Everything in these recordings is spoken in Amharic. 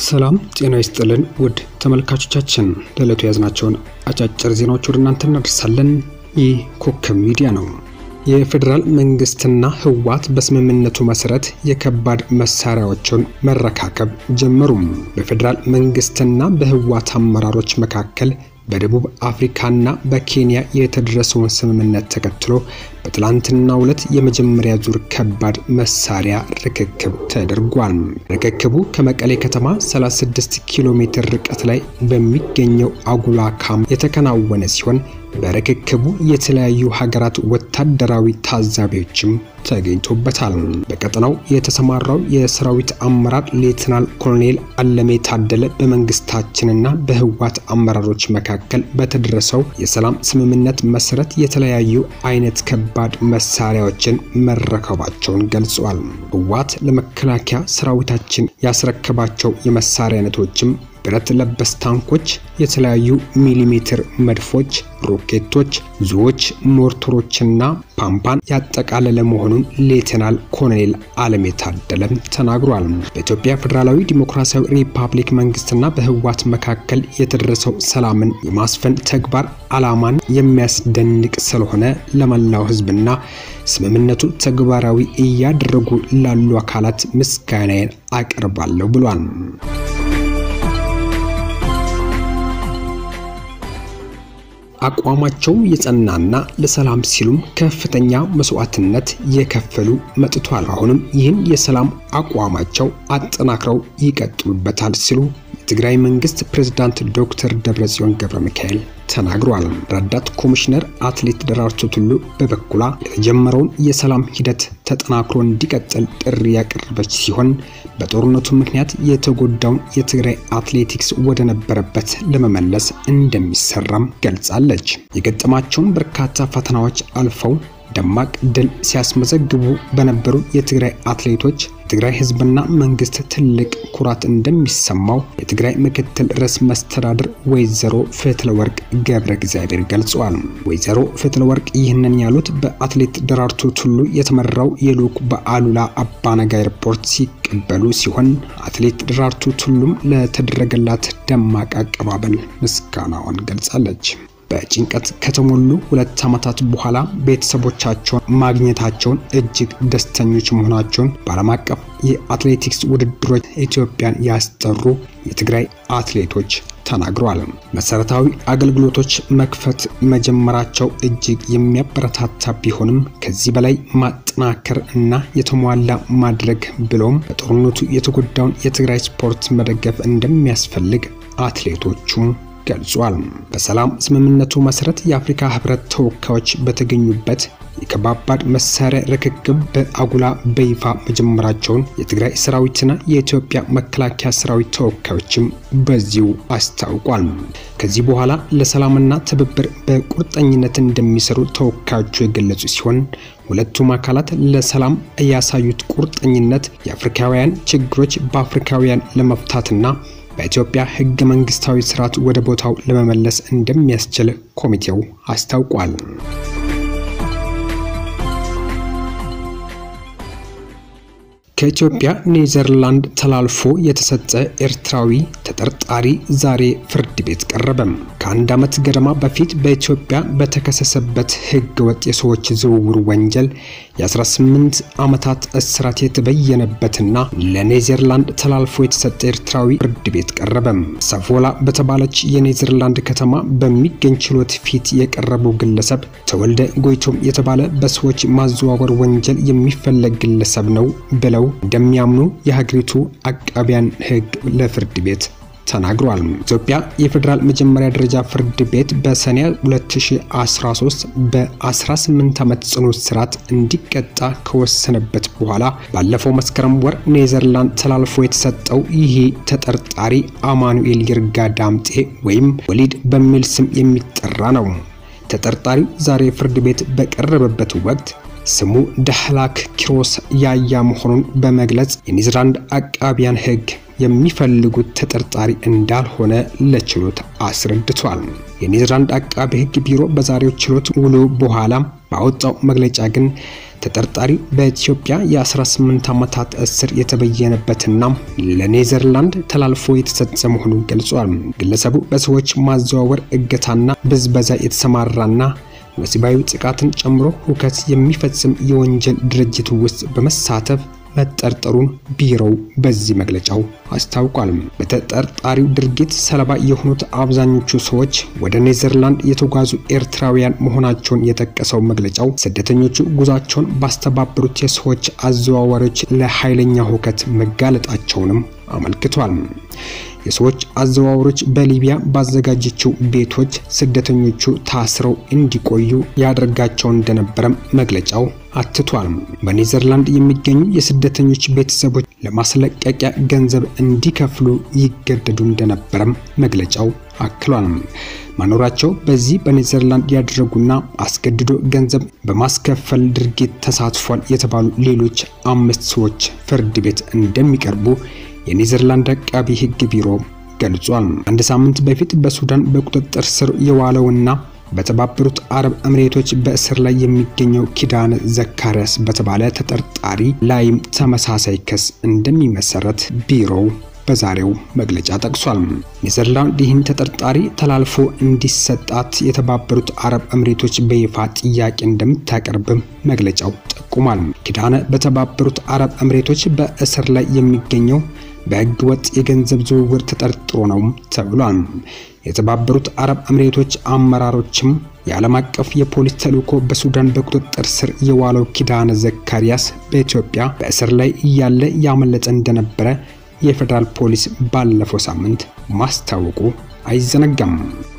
ሰላም ጤና ይስጥልን ውድ ተመልካቾቻችን፣ ለዕለቱ የያዝናቸውን አጫጭር ዜናዎች ወደ እናንተ እናደርሳለን። ይህ ኮከብ ሚዲያ ነው። የፌዴራል መንግስትና ህወሓት በስምምነቱ መሰረት የከባድ መሳሪያዎችን መረካከብ ጀመሩም። በፌዴራል መንግስትና በህወሓት አመራሮች መካከል በደቡብ አፍሪካና በኬንያ የተደረሰውን ስምምነት ተከትሎ በትላንትናው ዕለት የመጀመሪያ ዙር ከባድ መሳሪያ ርክክብ ተደርጓል። ርክክቡ ከመቀሌ ከተማ 36 ኪሎ ሜትር ርቀት ላይ በሚገኘው አጉላ ካምፕ የተከናወነ ሲሆን በርክክቡ የተለያዩ ሀገራት ወታደራዊ ታዛቢዎችም ተገኝቶበታል። በቀጠናው የተሰማራው የሰራዊት አመራር ሌትናል ኮሎኔል አለሜ ታደለ በመንግስታችንና በህወሓት አመራሮች መካከል በተደረሰው የሰላም ስምምነት መሰረት የተለያዩ አይነት ከባድ መሳሪያዎችን መረከባቸውን ገልጿል። ህወሓት ለመከላከያ ሰራዊታችን ያስረከባቸው የመሳሪያ አይነቶችም ብረት ለበስ ታንኮች፣ የተለያዩ ሚሊሜትር መድፎች፣ ሮኬቶች፣ ዙዎች፣ ሞርተሮችና ፓምፓን ያጠቃለለ መሆኑን ሌተናል ኮሎኔል አለሜ ታደለም ተናግሯል። በኢትዮጵያ ፌዴራላዊ ዲሞክራሲያዊ ሪፐብሊክ መንግስትና በህወሓት መካከል የተደረሰው ሰላምን የማስፈን ተግባር ዓላማን የሚያስደንቅ ስለሆነ ለመላው ህዝብና ስምምነቱ ተግባራዊ እያደረጉ ላሉ አካላት ምስጋናዬን አቀርባለሁ ብሏል። አቋማቸው የጸናና ለሰላም ሲሉም ከፍተኛ መስዋዕትነት የከፈሉ መጥቷል። አሁንም ይህን የሰላም አቋማቸው አጠናክረው ይቀጥሉበታል ሲሉ የትግራይ መንግስት ፕሬዝዳንት ዶክተር ደብረጽዮን ገብረ ሚካኤል ተናግሯል። ረዳት ኮሚሽነር አትሌት ደራርቱ ቱሉ በበኩሏ የተጀመረውን የሰላም ሂደት ተጠናክሮ እንዲቀጥል ጥሪ ያቀረበች ሲሆን በጦርነቱ ምክንያት የተጎዳውን የትግራይ አትሌቲክስ ወደ ነበረበት ለመመለስ እንደሚሰራም ገልጻለች። የገጠማቸውን በርካታ ፈተናዎች አልፈው ደማቅ ድል ሲያስመዘግቡ በነበሩ የትግራይ አትሌቶች የትግራይ ህዝብና መንግስት ትልቅ ኩራት እንደሚሰማው የትግራይ ምክትል ርዕሰ መስተዳድር ወይዘሮ ፍትለወርቅ ገብረ እግዚአብሔር ገልጸዋል። ወይዘሮ ፍትለወርቅ ይህንን ያሉት በአትሌት ደራርቱ ቱሉ የተመራው የልዑክ በአሉላ አባነጋ ኤርፖርት ሲቀበሉ ሲሆን አትሌት ደራርቱ ቱሉም ለተደረገላት ደማቅ አቀባበል ምስጋናዋን ገልጻለች። በጭንቀት ከተሞሉ ሁለት ዓመታት በኋላ ቤተሰቦቻቸውን ማግኘታቸውን እጅግ ደስተኞች መሆናቸውን በዓለም አቀፍ የአትሌቲክስ ውድድሮች ኢትዮጵያን ያስጠሩ የትግራይ አትሌቶች ተናግረዋል። መሰረታዊ አገልግሎቶች መክፈት መጀመራቸው እጅግ የሚያበረታታ ቢሆንም ከዚህ በላይ ማጠናከር እና የተሟላ ማድረግ ብሎም በጦርነቱ የተጎዳውን የትግራይ ስፖርት መደገፍ እንደሚያስፈልግ አትሌቶቹም ገልጿል። በሰላም ስምምነቱ መሰረት የአፍሪካ ህብረት ተወካዮች በተገኙበት የከባባድ መሳሪያ ርክክብ በአጉላ በይፋ መጀመራቸውን የትግራይ ሰራዊትና የኢትዮጵያ መከላከያ ሰራዊት ተወካዮችም በዚሁ አስታውቋል። ከዚህ በኋላ ለሰላምና ትብብር በቁርጠኝነት እንደሚሰሩ ተወካዮቹ የገለጹ ሲሆን ሁለቱም አካላት ለሰላም ያሳዩት ቁርጠኝነት የአፍሪካውያን ችግሮች በአፍሪካውያን ለመፍታትና በኢትዮጵያ ህገ መንግስታዊ ስርዓት ወደ ቦታው ለመመለስ እንደሚያስችል ኮሚቴው አስታውቋል። ከኢትዮጵያ ኔዘርላንድ ተላልፎ የተሰጠ ኤርትራዊ ተጠርጣሪ ዛሬ ፍርድ ቤት ቀረበም። ከአንድ ዓመት ገደማ በፊት በኢትዮጵያ በተከሰሰበት ህገ ወጥ የሰዎች ዝውውር ወንጀል የ18 ዓመታት እስራት የተበየነበትና ለኔዘርላንድ ተላልፎ የተሰጠ ኤርትራዊ ፍርድ ቤት ቀረበም። ሰፎላ በተባለች የኔዘርላንድ ከተማ በሚገኝ ችሎት ፊት የቀረበው ግለሰብ ተወልደ ጎይቶም የተባለ በሰዎች ማዘዋወር ወንጀል የሚፈለግ ግለሰብ ነው ብለው እንደሚያምኑ የሀገሪቱ አቃቢያን ህግ ለፍርድ ቤት ተናግሯል። ኢትዮጵያ የፌዴራል መጀመሪያ ደረጃ ፍርድ ቤት በሰኔ 2013 በ18 ዓመት ጽኑ እስራት እንዲቀጣ ከወሰነበት በኋላ ባለፈው መስከረም ወር ኔዘርላንድ ተላልፎ የተሰጠው ይህ ተጠርጣሪ አማኑኤል ይርጋ ዳምጤ ወይም ወሊድ በሚል ስም የሚጠራ ነው። ተጠርጣሪው ዛሬ ፍርድ ቤት በቀረበበት ወቅት ስሙ ዳህላክ ኪሮስ ያያ መሆኑን በመግለጽ የኔዘርላንድ አቃቢያን ህግ የሚፈልጉት ተጠርጣሪ እንዳልሆነ ለችሎት አስረድቷል። የኔዘርላንድ አቃቢ ህግ ቢሮ በዛሬው ችሎት ውሎ በኋላ ባወጣው መግለጫ ግን ተጠርጣሪ በኢትዮጵያ የ18 ዓመታት እስር የተበየነበትና ለኔዘርላንድ ተላልፎ የተሰጠ መሆኑን ገልጿል። ግለሰቡ በሰዎች ማዘዋወር፣ እገታና ብዝበዛ የተሰማራና ወሲባዊ ጥቃትን ጨምሮ ሁከት የሚፈጽም የወንጀል ድርጅት ውስጥ በመሳተፍ መጠርጠሩን ቢሮው በዚህ መግለጫው አስታውቋል። በተጠርጣሪው ድርጊት ሰለባ የሆኑት አብዛኞቹ ሰዎች ወደ ኔዘርላንድ የተጓዙ ኤርትራውያን መሆናቸውን የጠቀሰው መግለጫው ስደተኞቹ ጉዟቸውን ባስተባበሩት የሰዎች አዘዋዋሪዎች ለኃይለኛ ሁከት መጋለጣቸውንም አመልክቷል። የሰዎች አዘዋዋሪዎች በሊቢያ ባዘጋጀችው ቤቶች ስደተኞቹ ታስረው እንዲቆዩ ያደርጋቸው እንደነበረም መግለጫው አትቷል። በኔዘርላንድ የሚገኙ የስደተኞች ቤተሰቦች ለማስለቀቂያ ገንዘብ እንዲከፍሉ ይገደዱ እንደነበረም መግለጫው አክሏል። መኖራቸው በዚህ በኔዘርላንድ ያደረጉና አስገድዶ ገንዘብ በማስከፈል ድርጊት ተሳትፏል የተባሉ ሌሎች አምስት ሰዎች ፍርድ ቤት እንደሚቀርቡ የኔዘርላንድ አቃቢ ሕግ ቢሮ ገልጿል። አንድ ሳምንት በፊት በሱዳን በቁጥጥር ስር የዋለውና በተባበሩት አረብ እምሬቶች በእስር ላይ የሚገኘው ኪዳነ ዘካርያስ በተባለ ተጠርጣሪ ላይም ተመሳሳይ ክስ እንደሚመሰረት ቢሮው በዛሬው መግለጫ ጠቅሷል። ኔዘርላንድ ይህን ተጠርጣሪ ተላልፎ እንዲሰጣት የተባበሩት አረብ እምሬቶች በይፋ ጥያቄ እንደምታቀርብም መግለጫው ጠቁሟል። ኪዳነ በተባበሩት አረብ እምሬቶች በእስር ላይ የሚገኘው በሕገ ወጥ የገንዘብ ዝውውር ተጠርጥሮ ነው ተብሏል። የተባበሩት አረብ እምሬቶች አመራሮችም የዓለም አቀፍ የፖሊስ ተልዕኮ በሱዳን በቁጥጥር ስር የዋለው ኪዳነ ዘካርያስ በኢትዮጵያ በእስር ላይ እያለ ያመለጠ እንደነበረ የፌዴራል ፖሊስ ባለፈው ሳምንት ማስታወቁ አይዘነጋም።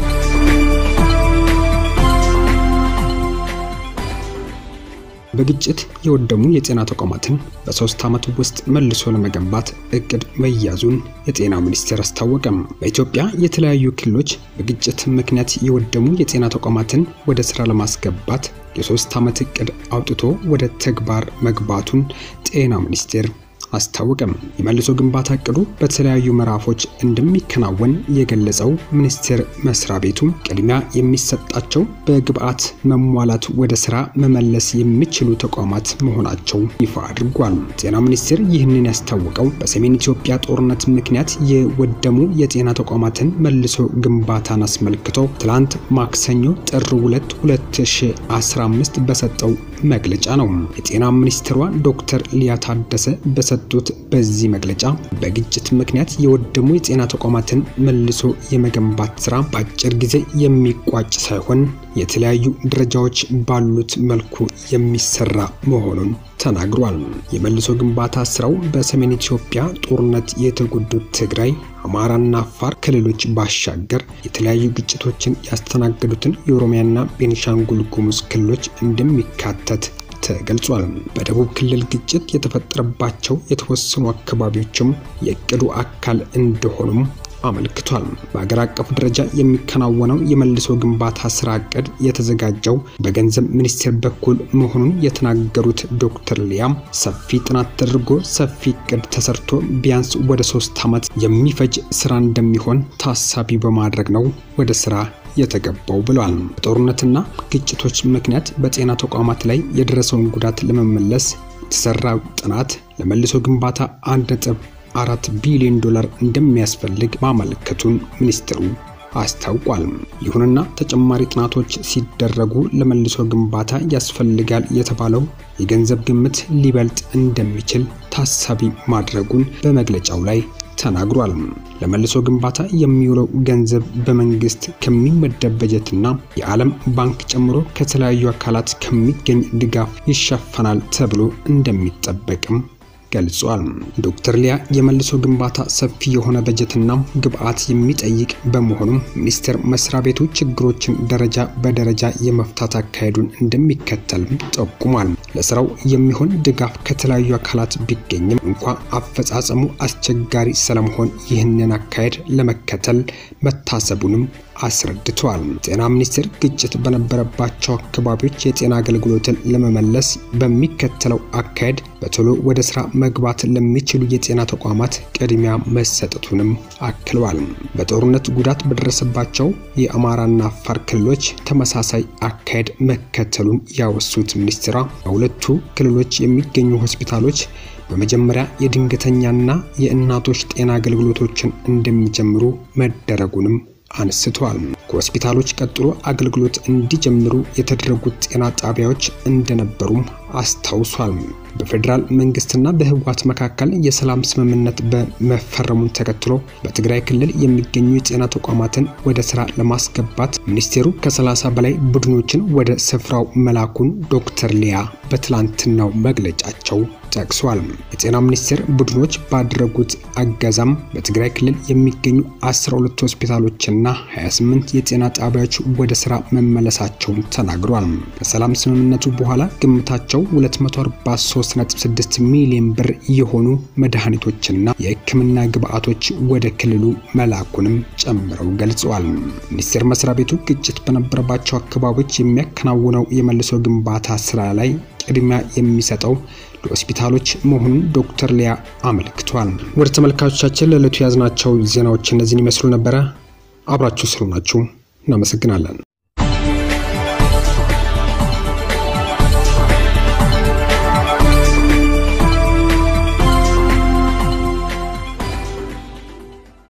በግጭት የወደሙ የጤና ተቋማትን በሶስት ዓመት ውስጥ መልሶ ለመገንባት እቅድ መያዙን የጤና ሚኒስቴር አስታወቀም። በኢትዮጵያ የተለያዩ ክልሎች በግጭት ምክንያት የወደሙ የጤና ተቋማትን ወደ ስራ ለማስገባት የሶስት ዓመት እቅድ አውጥቶ ወደ ተግባር መግባቱን ጤና ሚኒስቴር አስታወቀም። የመልሶ ግንባታ እቅዱ በተለያዩ ምዕራፎች እንደሚከናወን የገለጸው ሚኒስቴር መስሪያ ቤቱ ቅድሚያ የሚሰጣቸው በግብዓት መሟላት ወደ ስራ መመለስ የሚችሉ ተቋማት መሆናቸው ይፋ አድርጓል። ጤና ሚኒስቴር ይህንን ያስታወቀው በሰሜን ኢትዮጵያ ጦርነት ምክንያት የወደሙ የጤና ተቋማትን መልሶ ግንባታን አስመልክቶ ትላንት ማክሰኞ ጥር 2 2015 በሰጠው መግለጫ ነው። የጤና ሚኒስትሯ ዶክተር ሊያ ታደሰ በሰጡት በዚህ መግለጫ በግጭት ምክንያት የወደሙ የጤና ተቋማትን መልሶ የመገንባት ስራ በአጭር ጊዜ የሚቋጭ ሳይሆን የተለያዩ ደረጃዎች ባሉት መልኩ የሚሰራ መሆኑን ተናግሯል። የመልሶ ግንባታ ስራው በሰሜን ኢትዮጵያ ጦርነት የተጎዱት ትግራይ፣ አማራና አፋር ክልሎች ባሻገር የተለያዩ ግጭቶችን ያስተናገዱትን የኦሮሚያና ቤኒሻንጉል ጉሙዝ ክልሎች እንደሚካተት ተገልጿል። በደቡብ ክልል ግጭት የተፈጠረባቸው የተወሰኑ አካባቢዎችም የእቅዱ አካል እንደሆኑም አመልክቷል። በአገር አቀፍ ደረጃ የሚከናወነው የመልሶ ግንባታ ስራ እቅድ የተዘጋጀው በገንዘብ ሚኒስቴር በኩል መሆኑን የተናገሩት ዶክተር ሊያም ሰፊ ጥናት ተደርጎ ሰፊ እቅድ ተሰርቶ ቢያንስ ወደ ሶስት ዓመት የሚፈጅ ስራ እንደሚሆን ታሳቢ በማድረግ ነው ወደ ስራ የተገባው ብሏል። በጦርነትና ግጭቶች ምክንያት በጤና ተቋማት ላይ የደረሰውን ጉዳት ለመመለስ የተሰራው ጥናት ለመልሶ ግንባታ አንድ ነጥብ አራት ቢሊዮን ዶላር እንደሚያስፈልግ ማመልከቱን ሚኒስትሩ አስታውቋል። ይሁንና ተጨማሪ ጥናቶች ሲደረጉ ለመልሶ ግንባታ ያስፈልጋል የተባለው የገንዘብ ግምት ሊበልጥ እንደሚችል ታሳቢ ማድረጉን በመግለጫው ላይ ተናግሯል። ለመልሶ ግንባታ የሚውለው ገንዘብ በመንግስት ከሚመደብ በጀትና የዓለም ባንክ ጨምሮ ከተለያዩ አካላት ከሚገኝ ድጋፍ ይሸፈናል ተብሎ እንደሚጠበቅም ገልጿል። ዶክተር ሊያ የመልሶ ግንባታ ሰፊ የሆነ በጀትና ግብዓት የሚጠይቅ በመሆኑም ሚኒስቴር መስሪያ ቤቱ ችግሮችን ደረጃ በደረጃ የመፍታት አካሄዱን እንደሚከተልም ጠቁሟል። ለስራው የሚሆን ድጋፍ ከተለያዩ አካላት ቢገኝም እንኳ አፈጻጸሙ አስቸጋሪ ስለመሆን ይህንን አካሄድ ለመከተል መታሰቡንም አስረድተዋል። ጤና ሚኒስቴር ግጭት በነበረባቸው አካባቢዎች የጤና አገልግሎትን ለመመለስ በሚከተለው አካሄድ በቶሎ ወደ ስራ መግባት ለሚችሉ የጤና ተቋማት ቅድሚያ መሰጠቱንም አክለዋል። በጦርነት ጉዳት በደረሰባቸው የአማራና አፋር ክልሎች ተመሳሳይ አካሄድ መከተሉን ያወሱት ሚኒስትሯ በሁለቱ ክልሎች የሚገኙ ሆስፒታሎች በመጀመሪያ የድንገተኛና የእናቶች ጤና አገልግሎቶችን እንደሚጀምሩ መደረጉንም አንስተዋል። ከሆስፒታሎች ቀጥሎ አገልግሎት እንዲጀምሩ የተደረጉት ጤና ጣቢያዎች እንደነበሩም አስታውሷል። በፌዴራል መንግስትና በህወሓት መካከል የሰላም ስምምነት በመፈረሙን ተከትሎ በትግራይ ክልል የሚገኙ የጤና ተቋማትን ወደ ስራ ለማስገባት ሚኒስቴሩ ከ30 በላይ ቡድኖችን ወደ ስፍራው መላኩን ዶክተር ሊያ በትላንትናው መግለጫቸው ጠቅሷል። የጤና ሚኒስቴር ቡድኖች ባደረጉት አገዛም በትግራይ ክልል የሚገኙ 12 ሆስፒታሎችና 28 የጤና ጣቢያዎች ወደ ስራ መመለሳቸውን ተናግሯል። ከሰላም ስምምነቱ በኋላ ግምታቸው 243.6 ሚሊዮን ብር የሆኑ መድኃኒቶችና የሕክምና ግብዓቶች ወደ ክልሉ መላኩንም ጨምረው ገልጸዋል። ሚኒስቴር መስሪያ ቤቱ ግጭት በነበረባቸው አካባቢዎች የሚያከናውነው የመልሶ ግንባታ ስራ ላይ ቅድሚያ የሚሰጠው ለሆስፒታሎች መሆኑን ዶክተር ሊያ አመልክቷል። ወደ ተመልካቾቻችን ለዕለቱ የያዝናቸው ዜናዎች እነዚህን ይመስሉ ነበረ። አብራችሁ ስለሆናችሁ እናመሰግናለን።